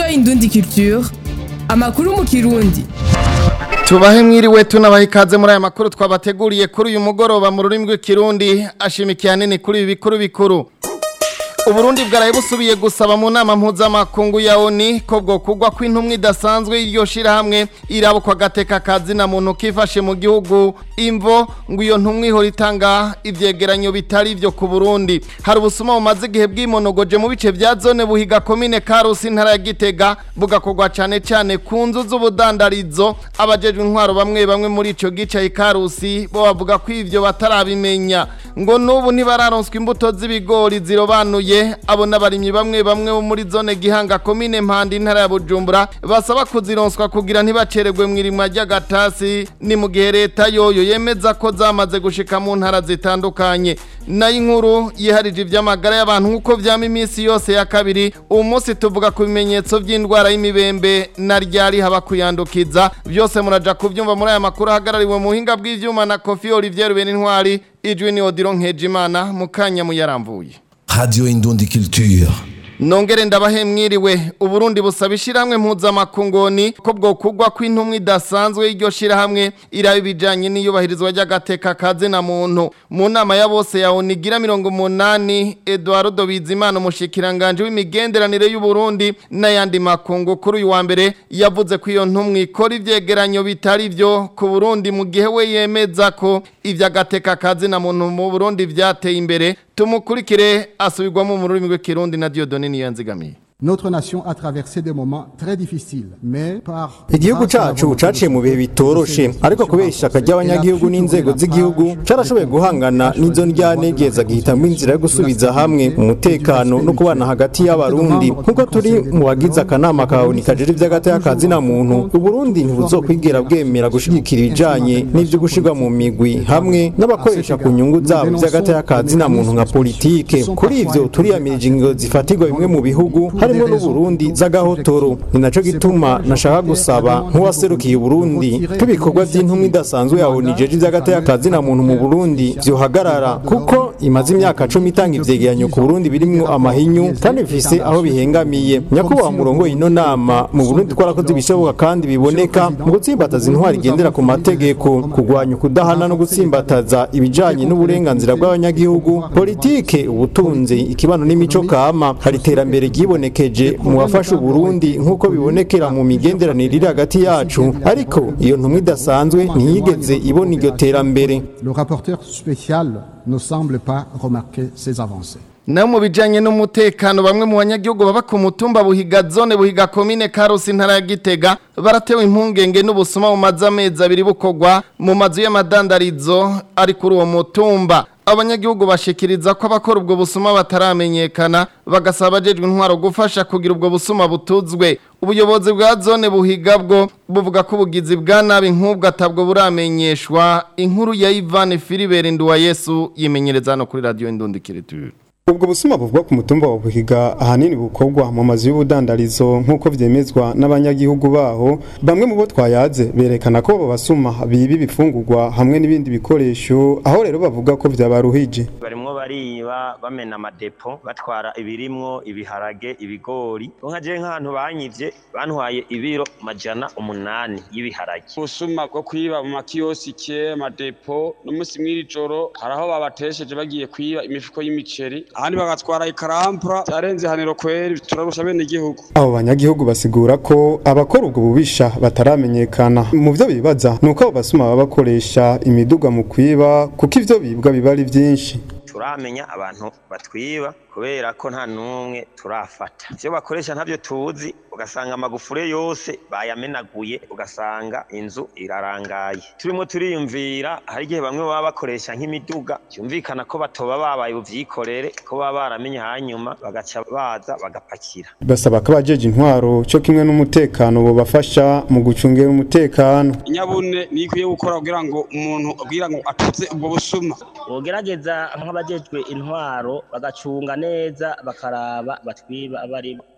Indundi Culture amakuru mu kirundi tubahe mwiriwe tunabaha ikaze muri aya makuru twabateguriye kuri uyu mugoroba mu rurimi rw'ikirundi ashimikiye hanini kuri ibi bikuru bikuru uburundi bwaraye busubiye gusaba mu nama mpuzamakungu ya oni ko bwo kugwa kw'intumwa idasanzwe y'iryo shirahamwe irabukwa agateka kazina muntu kifashe mu gihugu imvo ngo iyo ntumwa ihora itanga ivyegeranyo bitari ivyo ku burundi hari ubusuma bumaze igihe bwimonogoje mu bice vya zone buhiga komine karusi intara ya gitega bugakorwa cane cane ku nzu z'ubudandarizo abajejwe intwaro bamwe bamwe muri ico gice ikarusi bo bavuga ko ivyo batarabimenya ngo n'ubu ntibararonswa imbuto z'ibigori zirobanuye abo n'abarimyi bamwe bamwe bo muri zone gihanga komine mpanda intara ya bujumbura basaba kuzironswa kugira ntibacererwe mu irimwa ry'agatasi ni mu gihe leta yoyo yemeza ko zamaze gushika mu ntara zitandukanye nayo inkuru yiharije ivy'amagara y'abantu nk'uko vyama iminsi yose ya kabiri uwu munsi tuvuga ku bimenyetso vy'indwara y'imibembe na ryari haba kuyandukiza byose muraja kuvyumva muri aya makuru ahagarariwe mu buhinga bw'ivyuma na kofi olivier benintwari ijwi ni odiro nkejimana mu kanya muyaramvuye Radio Indundi Culture. Nongere ndabahe mwiriwe uburundi busaba ishiramwe mpuzamakungoni ko bwo kugwa kw'intumwa idasanzwe y'iryo shirahamwe iraba ibijanye n'iyubahirizwa ry'agateka kaze na muntu mu nama ya bose ya onigira mirongo umunani Eduardo Bizimana umushikiranganje w'imigenderanire y'Uburundi n'ayandi makungu kuri uyu wa mbere yavuze ko iyo ntumwa ikora ivyegeranyo bitari vyo ku Burundi mu gihe we yemeza ko ivy'agateka kaze na muntu mu Burundi vyateye imbere tumukurikire asubirwamo mu rurimi rw'ikirundi na Dieudonne Niyanzigamiye Notre nation a traversé des moments très difficiles, mais par igihugu cacu caciye mu bihe bitoroshe ariko kubera ishaka ry'abanyagihugu n'inzego z'igihugu carashoboye guhangana n'izo ndyanegeza gihitamwo inzira yo gusubiza hamwe umutekano no kubana hagati y'abarundi nk'uko turi mu bagize akanama kawe kajejwe ivy'agateka ka zina muntu uburundi ntibuzokwigera bwemera gushigikira ibijanye n'ivyo gushirwa mu migwi hamwe n'abakoresha ku nyungu zabo vy'agateka ka zina muntu nka politike kuri ivyo turiyamirije ingingo zifatirwa bimwe mu bihugu harimo n'uburundi z'agahotoro ni naco gituma nashaka gusaba nk'uwaserukiye uburundi ko ibikorwa vy'intumwa idasanzwe yawe nijeje ivy'agateka ka zina muntu mu burundi vyohagarara kuko imaze imyaka cumi itanga ivyegeranyo ku burundi birimwo amahinyu kandi bifise aho bihengamiye nyakubahwa murongo ino nama mu burundi twarakoze ibishoboka kandi biboneka mu gutsimbataza intwari igendera ku mategeko kurwanya ukudahana no gutsimbataza ibijanye n'uburenganzira bw'abanyagihugu politike ubutunzi ikibano n'imico kama hari iterambere ryiboneke byerekeje mu bafasha Burundi nk'uko bibonekera mu migenderanire iri hagati yacu ariko iyo ntumwa idasanzwe ntiyigeze ibona iryo terambere le rapporteur spécial ne semble pas remarquer ces avancées. na mu bijanye n'umutekano bamwe mu banyagihugu baba ku mutumba buhiga zone buhiga komine karusi intara ya gitega baratewe impungenge n'ubusuma mu mazu amezi abiri bukorwa mu mazu y'amadandarizo ari kuri uwo mutumba abanyagihugu bashikiriza ko abakora ubwo busuma bataramenyekana bagasaba abajejwe intwaro gufasha kugira ubwo busuma butuzwe ubuyobozi bwa zone buhiga bwo buvuga ko ubugizi bwa nabi nk'ubwo atabwo buramenyeshwa inkuru ya Ivan Philibert Nduwayesu yimenyereza hano kuri radio Indundikiriture ubwo busuma buvugwa ku mutumba wa buhiga ahanini bukorwa mu mazu y'ubudandarizo nk'uko vyemezwa n'abanyagihugu baho bamwe mu bo twayaze berekana ko abo basuma biba ibifungurwa hamwe n'ibindi bikoresho aho rero bavuga ko vyabaruhije barimwo bariba bamena amadepo batwara ibirimwo ibiharage ibigori nka je nk'ahantu banyivye bantwaye ibiro majana umunani y'ibiharage ubusuma bwo kwiba mu makiyosike amadepo n'umunsi mw'iri joro hari aho babatesheje bagiye kwiba imifuko y'imiceri ahandi bagatwara ikarampura byarenze haniro kweri turarusha bene igihugu abo banyagihugu basigura ko abakora ubwo bubisha bataramenyekana mu byo bibaza ni uko abo basuma baba bakoresha imiduga mu kwiba kuko ivyo bibwa biba ari vyinshi turamenya abantu batwiba kubera ko nta n'umwe turafata ivyo bakoresha ntavyo tuzi ugasanga amagufure yose bayamenaguye ugasanga inzu irarangaye turimo turiyumvira hari igihe bamwe baba bakoresha nk'imiduga byumvikana ko batoba babaye buvyikorere ko baba baramenye hanyuma bagaca baza bagapakira basaba ko abajeje intwaro cyo kimwe n'umutekano bobafasha mu gucungera umutekano inyabune niyo ikwiye gukora kugira ngo umuntu kugira ngo atuze ubwo busuma bogerageza nk'abajejwe intwaro bagacunga neza bakaraba batwiba abari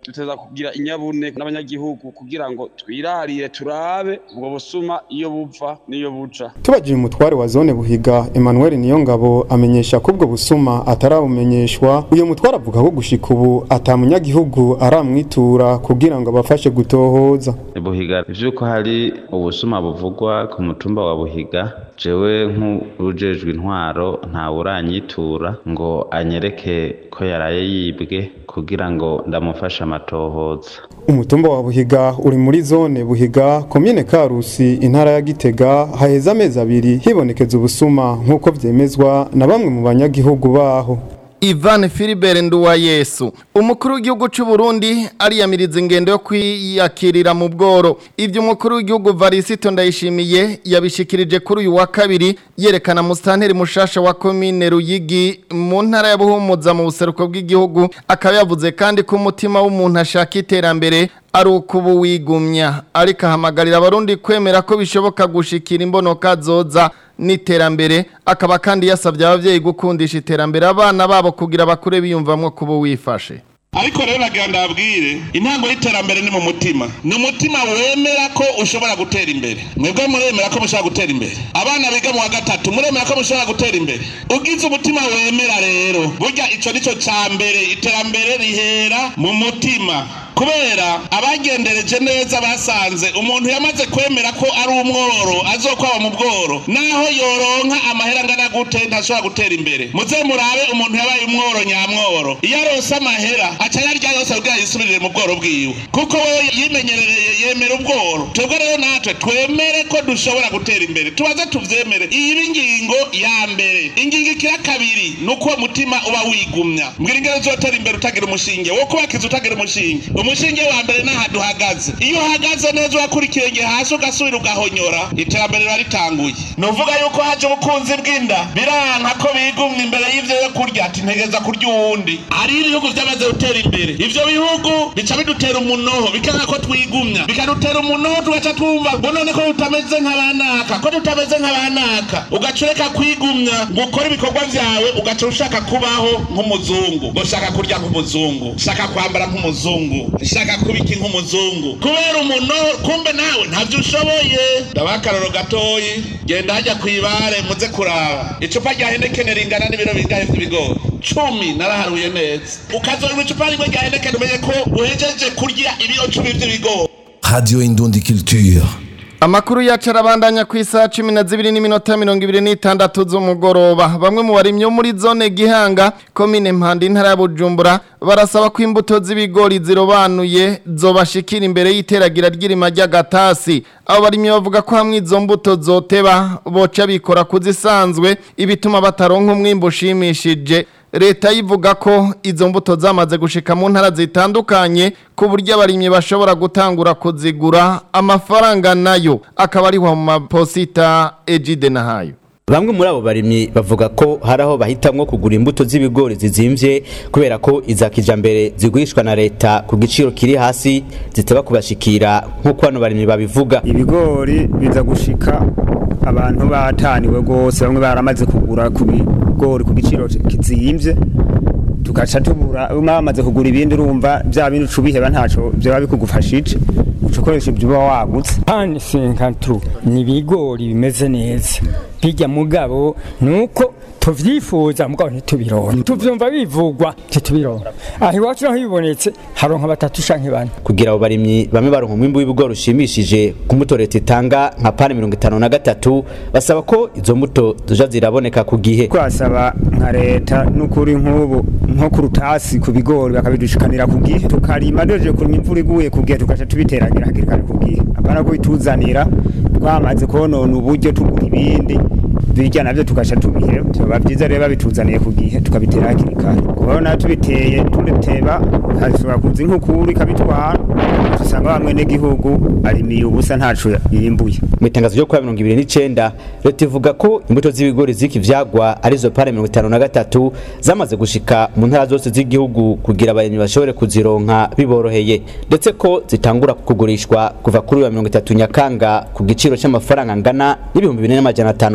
duteza kugira inyabune n'abanyagihugu kugira ngo twirarire turabe ubwo busuma iyo buva n'iyo buja tubajije umutware wa zone buhiga Emmanuel Niyongabo amenyesha ko ubwo busuma atarabumenyeshwa uyo mutware avuga ko gushika ubu atamunyagihugu aramwitura kugira ngo abafashe gutohoza buhiga ivyuko hari ubusuma buvugwa ku mutumba wa buhiga jewe nk'ujejwe intwaro ntawe uranyitura ngo anyereke ko yaraye yibwe kugira ngo ndamufashe amatohoza umutumba wa buhiga uri muri zone buhiga komine karusi intara ya gitega haheze amezi abiri hibonekeza ubusuma nk'uko vyemezwa na bamwe mu banyagihugu baho Ivan Philibert Nduwayesu umukuru w'igihugu cy'u Burundi ariyamiriza ingendo yo kwiyakirira mu bworo ibyo umukuru w'igihugu Varisito ndayishimiye yabishikirije kuri uyu wa kabiri yerekana mustanteri mushasha wa commune Ruyigi mu ntara ya Buhumuza mu buseruko bw'igihugu akaba yavuze kandi ko umutima w'umuntu ashaka iterambere ari ukubu wigumya ariko ahamagarira abarundi kwemera ko bishoboka gushikira imbonoka zoza n'iterambere akaba kandi yasabye ababyeyi gukundisha iterambere abana babo kugira bakure biyumvamwo kuba wifashe ariko rero nagira ndabwire intango y'iterambere ni mu mutima ni umutima wemera ko ushobora gutera imbere mwebwe muremera ko mushobora gutera imbere abana biga mu wa gatatu muremera ko mushobora gutera imbere ugize umutima wemera rero burya icyo ni cyo cya mbere iterambere rihera mu mutima kubera abagendereje neza basanze umuntu yamaze kwemera ko ari umworo azokwaba mu bworo naho yoronka amahera angana gute ntashobora gutera imbere muze murabe umuntu yabaye umworo nyamworo iyo arose amahera aca yarya yose kugira yisubirire mu bworo bwiwe kuko we yimenyereye yemera ubworo twebwe rero natwe twemere ko dushobora gutera imbere tubaze tuvyemere iyi ni ingingo ya mbere ingingo ikira kabiri ni uko uwo mutima uba wigumya mbwira ingero uzotera imbere utagira umushinge wo kubakiza utagira umushinge umushinge wa mbere n'aha duhagaze iyo uhagaze neza urakura ikirenge hasi ugasubira ugahonyora iterambere riba ritanguye ni uvuga yuko haje ubukunzi bw'inda biranka ko bigumwa imbere y'ivyo yo kurya ati ntegeza kurya uwundi hari ibihugu vyamaze gutera imbere ivyo bihugu bica bidutera umunoho bikanga ko twigumya bikadutera umunoho tugaca twumva ngo none ko tutameze nk'abanaka ko tutameze nk'abanaka ugaca ureka kwigumya ngo ukore ibikorwa vyawe ugaca ushaka kubaho nk'umuzungu ngo shaka kurya nk'umuzungu shaka kwambara nk'umuzungu shaka kuba iki nk'umuzungu kubera umunoho kumbe nawe ntavyo ushoboye ndabaha akaroro gatoyi genda hajya kw'ibare muze kuraba icupa rya henekene ringana n'ibiro bingahe vy'ibigori cumi naraharuye neza ukazorwa icupa rimwe rya henekene umenye ko uhejeje kurya ibiro cumi vy'ibigori Radio Indundi Culture. Amakuru yacu arabandanya ku isaha cumi na zibiri n'iminota mirongo ibiri n'itandatu z'umugoroba bamwe mu barimyi bo muri zone Gihanga komine Mpanda intara ya Bujumbura barasaba ko imbuto z'ibigori zirobanuye zobashikira imbere y'iteragira ry'irima ry'agatasi abo barimyi bavuga ko hamwe izo mbuto zoteba boca bikora kuzisanzwe ibituma bataronka umwimbo ushimishije leta yivuga ko izo mbuto zamaze gushika mu ntara zitandukanye ku buryo abarimyi bashobora gutangura kuzigura amafaranga nayo akaba ariho mu maposita ejide nahayo Bamwe muri abo barimyi bavuga ko hari aho bahitamwo kugura imbuto z'ibigori zizimvye kubera ko iza kijambere zigurishwa na leta ku giciro kiri hasi ziteba kubashikira nk'uko bano barimyi babivuga ibigori biza gushika abantu bataniwe rwose bamwe baramaze kugura ku bigori ku giciro kizimvye tugaca tubura bamaze kugura ibindi urumva bya bindi ucubiheba ntaco byaba bikugufashije ucokoresha ibyo uba wagutse pani senkantru ni ibigori bimeze neza bijya mugabo nuko tuvyifuza mugabo ntitubironka tuvyumva bivugwa ntitubironka aho iwacu naho bibonetse haronka batatu canke bane kugira abo barimyi bamwe baronka umwimbu w'ibigori ushimishije ku mbuto leta itanga nka pani mirongo itanu na gatatu basaba ko izo mbuto zoja ziraboneka ku gihe twasaba nka leta n'ukuri nk'ubu nko ku rutasi ku bigori bakabidushikanira ku gihe tukarima duhejeje kurima imvura iguye ku gihe tugaca tubiteragira hakiri kare ku gihe apana ko bituzanira twamaze konona uburyo tugura ibindi birya navyo tugaca tubiheba biba vyiza rero babituzaniye ku gihe tukabitera hakiri kare kubona tubiteye turiteba hashobora kuza inkukuru ikabitwara usanga bamwe n'igihugu arimiye ubusa ntaco yimbuye mu itangazo ryo kuwa mirongo ibiri n'icenda leta ivuga ko imbuto z'ibigori ziki vyagwa arizo pare mirongo itanu na gatatu zamaze gushika mu ntara zose z'igihugu kugira abarimyi bashobore kuzironka biboroheye ndetse ko zitangura kugurishwa kuva kuri wa mirongo itatu nyakanga ku giciro c'amafaranga angana n'ibihumbi bine n'amajana atanu ku kiro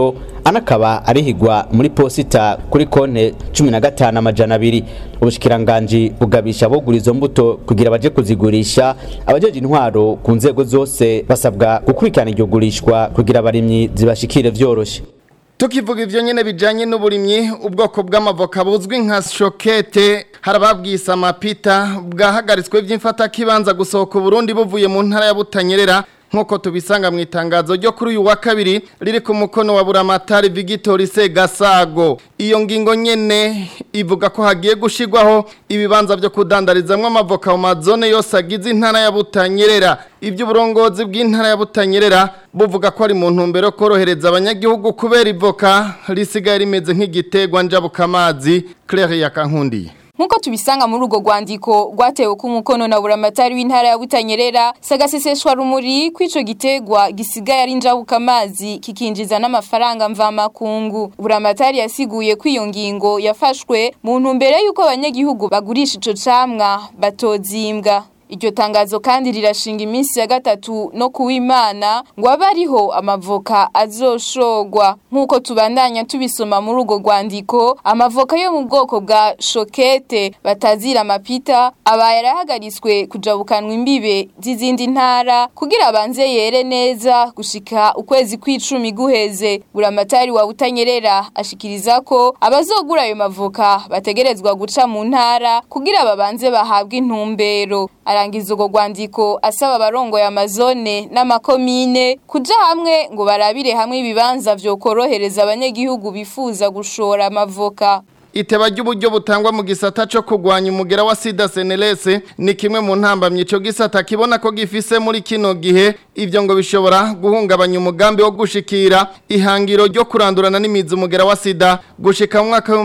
agaciro anakaba arihigwa muri posita kuri konte cumi na gatanu amajana abiri ubushikiranganji bugabisha abogura izo mbuto kugira baje kuzigurisha abajeje intwaro ku nzego zose basabwa gukurikirana iryo gurishwa kugira abarimyi zibashikire vyoroshe Tukivuga ivyo nyene bijanye n'uburimyi ubwoko bw'amavoka buzwi nka shokete harababwisa amapita bwahagaritswe vy'imfata kibanza gusohoka Burundi buvuye mu ntara ya Butanyerera nkuko tubisanga mu itangazo ryo kuri uyu wa kabiri riri ku mukono wa Buramatari Victor Segasago iyo ngingo nyene ivuga ko hagiye gushigwaho ibibanza byo kudandarizamwe amavoka mu mazone yose agize intara ya Butanyerera ibyo uburongozi bw'intara ya Butanyerera buvuga ko ari mu ntumbero korohereza abanyagihugu kubera ivoka risigaye rimeze nk'igitegwa njabukamazi Claire Yakankundiye Nkuko tubisanga muri ugo rwandiko rwatewe ku mukono na buramatari w'intara ya Butanyerera sagaseseshwa rumuri kwico gitegwa gisigaye ari njabuka amazi kikinjiza n'amafaranga mva makungu buramatari yasiguye ko iyo ngingo yafashwe mu ntumbero yuko abanyagihugu bagurisha ico camwa batozimbwa Iryo tangazo kandi rirashinga iminsi ya gatatu no kuwimana ngo abariho amavoka azoshogwa nkuko tubandanya tubisoma muri ugo rwandiko amavoka yo mu bwoko bwa shokete batazira amapita aba yarahagaritswe kujabukanwa imbibe z'izindi ntara kugira abanze yere neza gushika ukwezi kw'icumi guheze buramatari wa butanyerera ashikiriza ko abazogura ayo mavoka bategerezwa guca mu ntara kugira babanze bahabwe intumbero arangiza ugo rwandiko asaba abarongo ya mazone n'amakomine kuja hamwe ngo barabire hamwe ibibanza vyo korohereza abanyagihugu bifuza gushora amavoka Iteba ry'uburyo butangwa mu gisata cyo kugwanya umugera wa sida senelese ni kimwe mu ntambamye ico gisata kibona ko gifise muri kino gihe ivyo ngo bishobora guhungabanya umugambi wo gushikira ihangiro ryo kurandurana n'imizi umugera wa sida gushika mu mwaka wa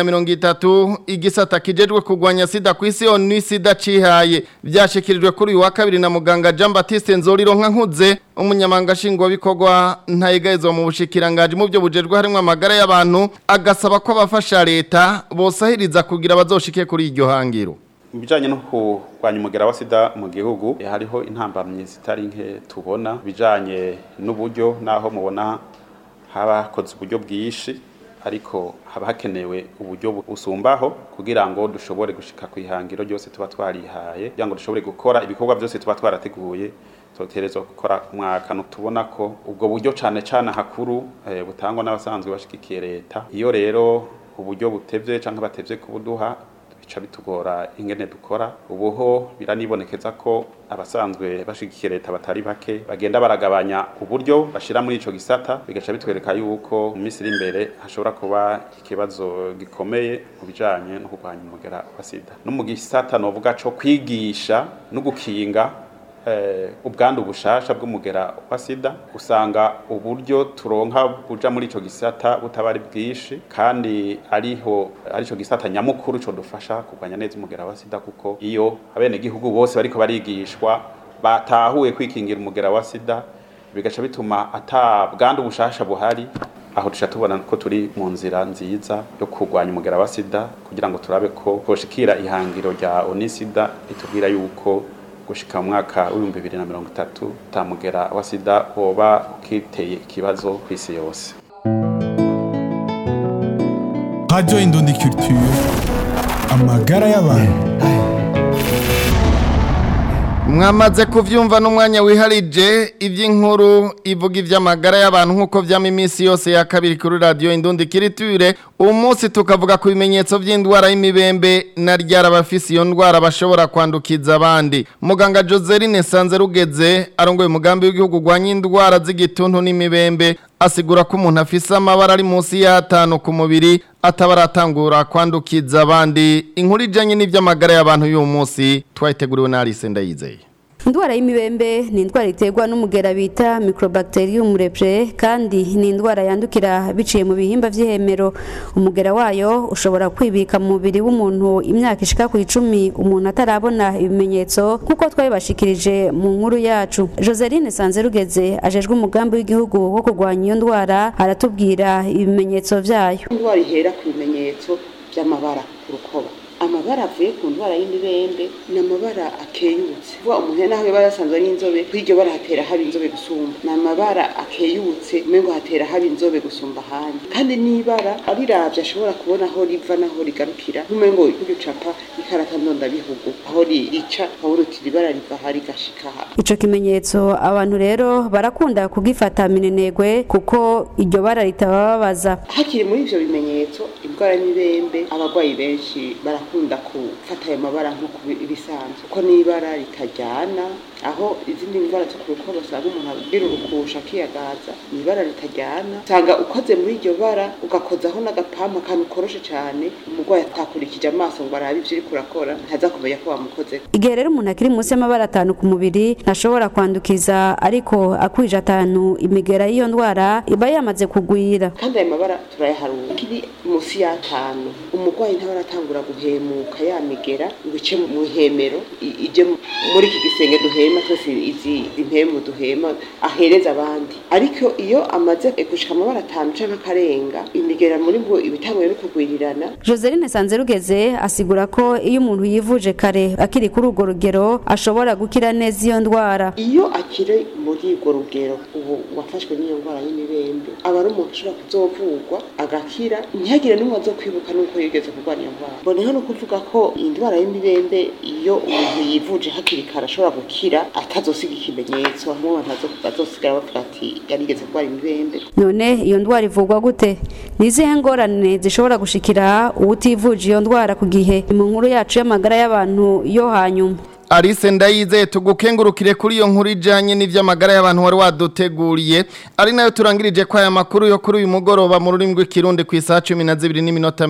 2030 igisata kijejwe kugwanya sida ku isi onu sida cihaye byashikirijwe kuri uyu wa kabiri na muganga Jean Baptiste Nzoriro nkuze umunyamanga shingwa bikorwa ntayigayizwa mu bushikiranganje mu byo bujejwe harimo amagara y'abantu agasaba ko abafasha leta bosahiriza kugira bazoshike kuri iryo hangiro mu bijyanye no kurwanya umugera wa sida mu gihugu hariho intambamyi zitari nke tubona bijyanye n'uburyo n'aho mubona haba hakoze uburyo bwinshi ariko haba hakenewe uburyo busumbaho kugira ngo dushobore gushika ku ihangiro ryose tuba twarihaye kugira ngo dushobore gukora ibikorwa byose tuba twarateguye tuterezwa gukora umwaka tubona ko ubwo buryo cyane cyane hakuru butangwa n'abasanzwe bashigikiye leta iyo rero uburyo butevye cyangwa batevye kubuduha bica bitugora ingene dukora ubuho biranibonekeza ko abasanzwe bashigikiye leta batari bake bagenda baragabanya uburyo bashira muri ico gisata bigaca bitwereka yuko mu minsi iri imbere hashobora kuba ikibazo gikomeye mu bijanye no kurwanya umugera wa sida no mu gisata novuga co kwigisha no gukinga ubwandu bushasha bw'umugera wa sida usanga uburyo turonka buja muri ico gisata butabari bwinshi kandi ariho arico gisata nyamukuru co dufasha kurwanya neza umugera wa sida kuko iyo abene gihugu bose bariko barigishwa batahuye kwikingira umugera wa sida bigaca bituma ata bwandu bushasha buhari aho tuca tubona ko turi mu nzira nziza yo kurwanya umugera wa sida kugira ngo turabe ko koshikira ihangiro rya onisida ritubwira yuko gushika mu mwaka w'ibihumbi bibiri na mirongo itatu utamugera wa sida woba ukiteye ikibazo ku isi yose radio indundi culture amagara y'abantu mwamaze kuvyumva n'umwanya wiharije iby'inkuru ivuga iby'amagara y'abantu nk'uko vyama iminsi yose ya kabiri kuri radio indundi kiriture uyu munsi tukavuga ku bimenyetso by'indwara y'imibembe na ryara abafise iyo ndwara bashobora kwandukiza abandi muganga Joseline Sanzerugeze arongoye umugambi w'igihugu urwanya indwara z'igituntu n'imibembe asigura ko umuntu afise amabara ari munsi y'atanu ku mubiri atabaratangura kwandukiza abandi inkuru ijanye n'ivy'amagara y'abantu y'uyu munsi twayiteguriwe na Alice Ndayizeye Indwara y'imibembe ni indwara iterwa n'umugera bita Microbacterium leprae kandi ni indwara yandukira biciye mu bihimba vy'ihemero umugera wayo ushobora kwibika mu mubiri w'umuntu imyaka ishika ku icumi umuntu atarabona ibimenyetso kuko twabibashikirije mu nkuru yacu Joseline Sanzerugeze ajejwe umugambi w'igihugu wo kurwanya iyo ndwara aratubwira ibimenyetso vyayo indwara ihera ku bimenyetso by'amabara ku rukoba amabara avuye ku ndwara y'imibembe ni amabara akeyutse vuba umuntu naho yoba yasanzwe ari inzobe kuri iryo bara hatera haba inzobe gusumba ni amabara akeyutse umengo hatera haba inzobe gusumba ahandi kandi n'ibara ariravye ashobora kubona aho riva naho rigarukira nk'umengo nk'uducapa ikarata ndondabihugu aho rica ukabona uti ibara riva aha rigashika aha ico kimenyetso abantu rero barakunda kugifata minenegwe kuko iryo bara ritabababaza hakiri muri ivyo bimenyetso indwara y'imibembe abarwayi benshi barakunda gufata ayo mabara nk'uko ibisanzwe kuko n'ibara ritajyana aho izindi ndwara zo ku rukoba usanga umuntu agira urukusha akiyagaza ni ibara ritajyana usanga ukoze muri iryo bara ugakozaho n'agapampa akantu koroshe cyane umurwayi atakurikije amaso ngo arabe ivyo uriko urakora ntaza kumenya ko wamukoze igihe rero umuntu akiri munsi y'amabara atanu ku mubiri ntashobora kwandukiza ariko akwije atanu imigera y'iyo ndwara iba yamaze kugwira kandi ayo mabara turayaharura kiri munsi y'atanu umurwayi ntaba aratangura guhemuka yamigera ngo ice mu ihemero ije muri iki gisenge duhema twese izi impemu duhema ahereza abandi ariko iyo amaze gushika amabara atanu canke akarenga imigera muri bwo ibitanguye no kugwirirana Joseline Sanzerugeze asigura ko iyo umuntu yivuje kare akiri kuri urwo rugero ashobora gukira neza iyo ndwara iyo akiri muri urwo rugero ubu wafashwe n'iyo ndwara y'imibembe aba ari umuntu ushobora kuzovurwa agakira ntihagire n'umwe azo kwibuka n'uko yigeze kurwara iyo ndwara mboneho no kuvuga ko indwara y'imibembe iyo umuntu yivuje hakiri kare ashobora gukira atazosiga ikimenyetso hamwe abantu bazosigara bavuga ati yarigeze kurwara imibembe none iyo ndwara ivurwa gute ni izihe ngorane zishobora gushikira uwutivuje iyo ndwara ku gihe mu nkuru yacu y'amagara y'abantu yo hanyuma Alice ndayizeye tugukengurukire kuri iyo nkuru ijanye n'ivy'amagara y'abantu wari waduteguriye ari nayo turangirije kwa aya makuru yo kuri uyu mugoroba mu rurimi rw'ikirundi ku isaha 12 n'iminota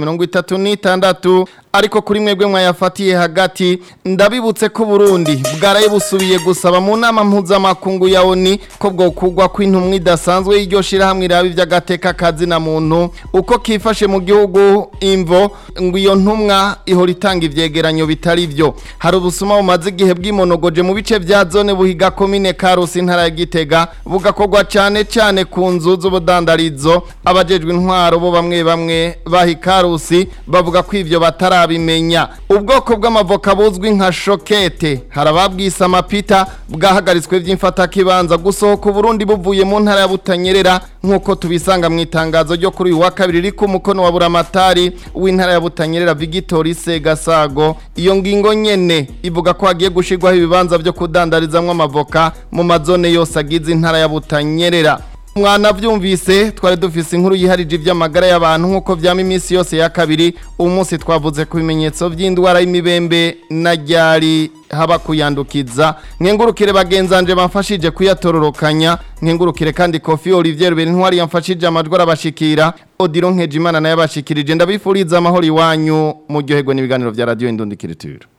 36 ariko kuri mwebwe mwayafatiye hagati ndabibutse ko Burundi bwaraye busubiye gusaba mu nama mpuzamakungu ya ONU ko bwokugwa kw'intumwa idasanzwe y'iryo shirahamwe irabi vy'agateka kazi na muntu uko kifashe mu gihugu imvo ngo iyo ntumwa ihora itanga ivyegeranyo bitari vyo hari ubusuma bumaze igihe bwimonogoje mu bice vya zone buhiga komine Karusi intara ya Gitega bugakorwa cyane cyane ku nzu z'ubudandarizo abajejwe intwaro bo bamwe bamwe bahi Karusi bavuga ko ivyo batarabimenya ubwoko bw'amavoka buzwi nka shokete harababwisa amapita bwahagaritswe vy'imfata kibanza gusohoka Burundi buvuye mu ntara ya Butanyerera nkuko tubisanga mu itangazo ryo kuri uyu wa kabiri riko mukono wa buramatari w'intara ya Butanyerera Victor Segasago iyo ngingo nyene ivuga ko hagiye gushirwaho ibibanza byo kudandarizamwo amavoka mu mazone yose agize intara ya Butanyerera mwana vyumvise twari dufise inkuru yiharije ivy'amagara y'abantu nkuko vyama iminsi yose ya kabiri uyu munsi twavuze ku bimenyetso vy'indwara y'imibembe na ryari haba kuyandukiza nkengurukire bagenzanje bamfashije kuyatororokanya nkengurukire kandi Kofi Olivier Berintwari yamfashije amajwi arabashikira Odilon Nkejimana naye abashikirije ndabifuriza amahoro iwanyu mu ryoherwa n'ibiganiro vya Radio Indundikiriture